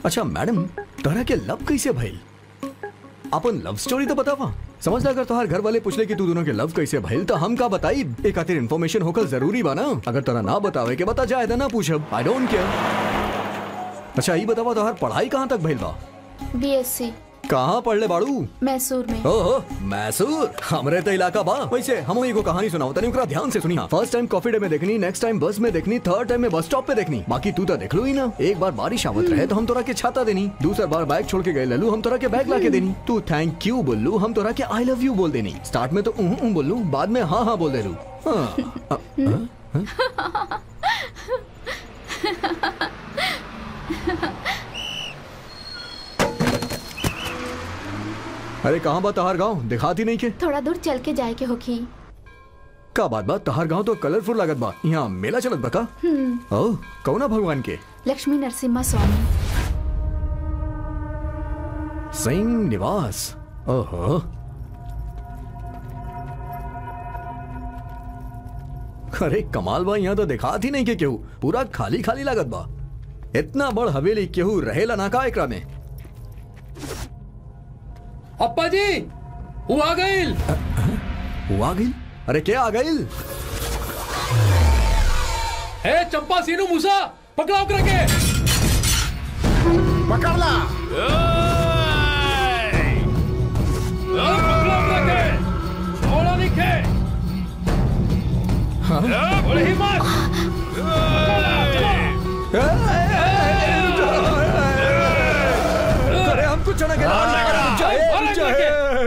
अच्छा मैडम तोहरा के लव कैसे भइल अपन लव स्टोरी तो बतावा समझ अगर तोहार घर वाले पूछले कि तू दोनों के लव कैसे भइल तो हम का बताई एक खातिर इन्फॉर्मेशन होकर जरूरी बा ना अगर तोरा ना बतावे के बता जाए तो ना पूछब आई डोंट केयर अच्छा ये बतावा तोहार पढ़ाई कहाँ तक भइल बा बीएससी कहाँ पढ़ले बाड़ू मैसूर में ओहो मैसूर हमरे तो इलाका बा वैसे हम एगो कहानी सुनाओ तनी ओकरा ध्यान से सुनी फर्स्ट टाइम कॉफी डे में देखनी नेक्स्ट टाइम बस में देखनी थर्ड टाइम में बस स्टॉप पे देखनी बाकी तू तो देख लो ही ना एक बार बारिश आवत रहे तो हम तोरा के छाता देनी दूसरा बार बैग छोड़ के गए ललू हम तोरा के बैग ला के देनी तू थैंक यू बोलू हम तोरा के आई लव यू बोल देनी स्टार्ट में तो उह उह बोलू बाद में हाँ हाँ बोल देलू हाँ, अ, हाँ? अरे कहाँ बा तहार गाँव दिखाती नहीं के थोड़ा दूर चल के जाए के होखी का बात बा तहार गाँव तो कलरफुल लागत बा यहाँ मेला चलत बा का ओ कौना भगवान के लक्ष्मी नरसिम्हा स्वामी सिंह निवास ओहो अरे कमाल बा यहाँ तो दिखात ही नहीं के केहू पूरा खाली खाली लागत बा इतना बड़ हवेली केहू रहेला ना का एकरा में अप्पा जी वो आ गईल वो आ गई अरे क्या आ गई ए चंपा सीनू मूसा पकड़ाओ करके पकड़ ला पकड़ाओ करके थोड़ा निखे बड़े हिम्मत अरे हम कुछ ना करें अरे जाए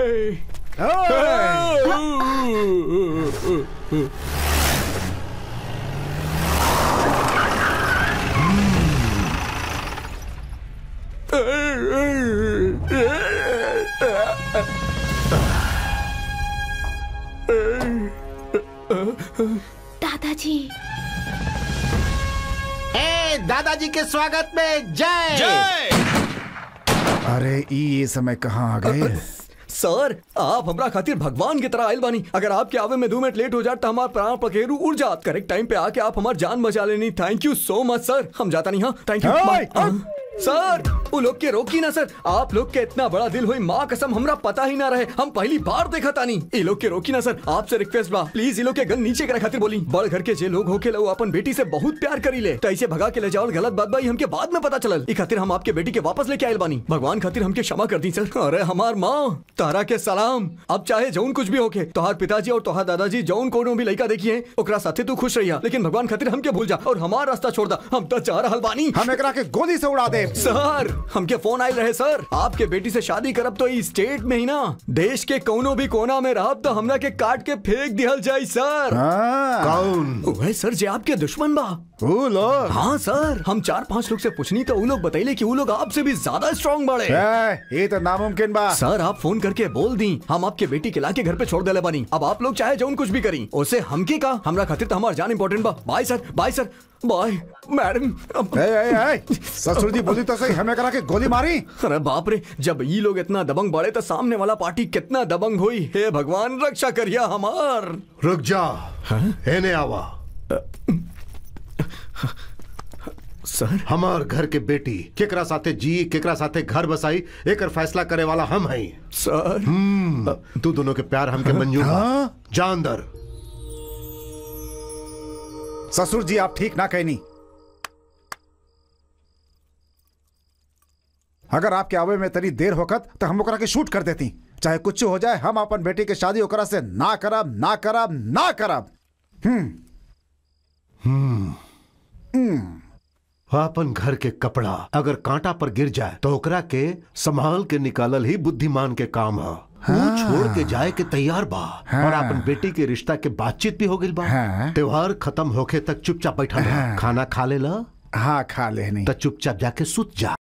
दादाजी ए दादाजी के स्वागत में जय अरे ई ये समय कहाँ आ गए सर आप हमरा खातिर भगवान की तरह आयल बानी अगर आपके आवे में दो मिनट लेट हो जात तो हमार प्राण पखेरु उड़ जात करेक्ट टाइम पे आके आप हमार जान बचा लेनी थैंक यू सो मच सर हम जाता नहीं हाँ थैंक यू Hey! हाँ, सर वो लोग के रोकी ना सर आप लोग के इतना बड़ा दिल हुई माँ कसम हमरा पता ही ना रहे हम पहली बार देखा तानी ये लोग के रोकी ना सर आपसे रिक्वेस्ट बा प्लीज ये लोग के गन नीचे करे खातिर बोली बड़ घर के जे लोग होके लो अपन बेटी से बहुत प्यार करी ले तो ऐसे भगा के ले जाओ गलत बात बाई हमके बाद में पता चलल ई खातिर हम आपके बेटी के वापस लेके आयल बानी भगवान खातिर हमके क्षमा कर दी सर अरे हमार माँ तारा के सलाम अब चाहे जौन कुछ भी होके तोहार पिताजी और तोहार दादाजी जौन कोनो भी लड़का देखी है ओकरा साथे तू खुश रहिया लेकिन भगवान खातिर हमके भूल जा और हमार रास्ता छोड़ दा हम तो चाह रहल बानी हम एकरा के गोली से उड़ा दे सर हमके फोन आयल रहे सर आपके बेटी से शादी करब तो इस स्टेट में ही ना देश के कोनो भी कोना में रहब तो हमरा के काट के फेंक दिहल जाई सर हाँ, कौन वह सर जे आपके दुश्मन बा वो लोग हाँ सर हम चार पांच लोग से पूछनी तो वो लोग बताइले कि वो लोग आपसे भी ज्यादा स्ट्रांग बड़े ए, ये तो नामुमकिन बा सर आप फोन करके बोल दी हम आपके बेटी के लाके घर पे छोड़ देले बानी अब आप लोग चाहे जौन कुछ भी करी उसे हमके का हमरा खातिर तो हमार जान इंपॉर्टेंट बा bye sir bye sir bye madam अब- ए, ए, ए, ससुर जी बोली तो सही हमें एकरा के गोली मारी अरे बाप रे जब ये लोग इतना दबंग बढ़े तो सामने वाला पार्टी कितना दबंग हुई हे भगवान रक्षा करिया हमार रुक जा एने आवा सर हमार घर के बेटी केकरा साथे जी केकरा साथे घर बसाई एकर फैसला करे वाला हम हई सर तू दोनों के प्यार हमके मंजूर बा हाँ? जा अंदर ससुर जी आप ठीक ना कहनी अगर आपके आवे में तनी देर होकत तो हम ओकरा के शूट कर देती चाहे कुछ हो जाए हम अपन बेटी के शादी ओकरा से ना करब ना करब ना करब अपन घर के कपड़ा अगर कांटा पर गिर जाए तो ओकरा के संभाल के निकालल ही बुद्धिमान के काम है वो छोड़ के जाए के तैयार बा और अपन बेटी के रिश्ता के बातचीत भी हो गई बा हाँ। त्योहार खत्म होके तक चुपचाप बैठा रह। खाना खा ले ला हाँ खा लेनी तो चुपचाप जाके सुत जा